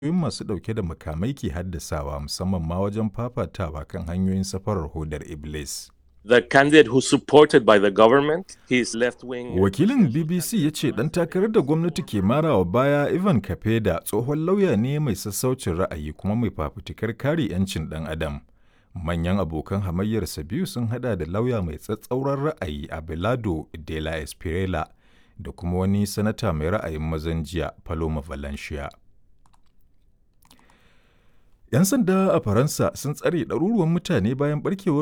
ƙungiyoyin masu ɗauke da makamai ke haddasawa musamman ma wajen fafatawa kan hanyoyin safarar hodar Iblis. The candidate who's supported by the government, his left-wing... Wakilin BBC ya ce ɗan takarar da gwamnati ke marawa baya Ivan Kapeda tsohon lauya ne mai sassaucin ra'ayi kuma mai fafutukar kare 'yancin ɗan adam. Manyan abokan hamayyarsa biyu sun hada da lauya mai tsatsauran ra'ayi Abelardo de la Espriella da kuma wani sanata mai ra'ayin mazan jiya Paloma Valencia. 'Yan sanda a Faransa sun tsare ɗaruruwan mutane bayan barkewar